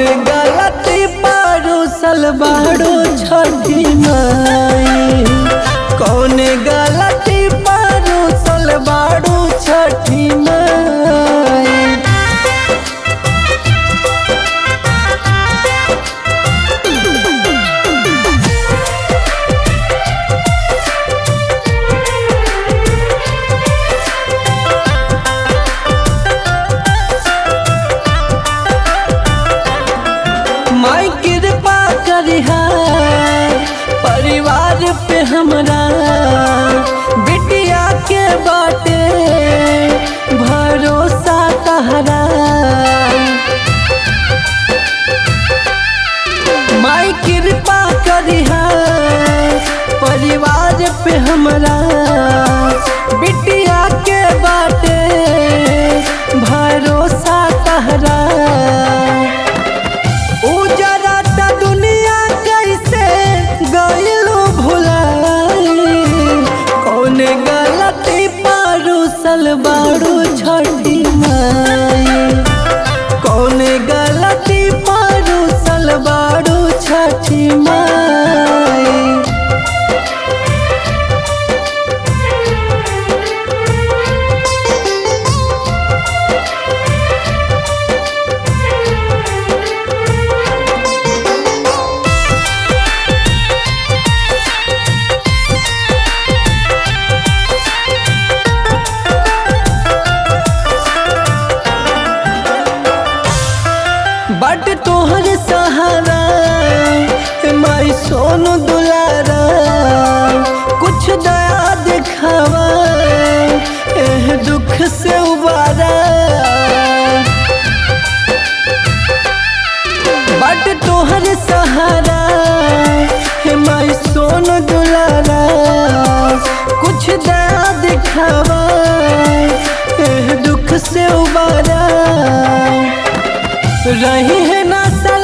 गलती पारू सलवारो छठी माई कौन गलती पारू सलवारो छठी माई माई कृपा करिहा परिवार पे हमरा बिटिया के बाटे भरोसा तहरा माई कृपा करिहा परिवार पे हमरा बिटिया के बाटे भरोसा तहरा उजरा त दुनिया कैसे गइलो भुलाई कौन गलती पारू सलवारू छठी माई कौन गलती पारू सलवारू छठी माई बट तोहर सहारा माई सोनू दुलारा कुछ दया दिखावा एह दुख से उबारा बट तोहर सहारा माई सोनू दुलारा कुछ दया दिखावा एह दुख से उबारा रही है ना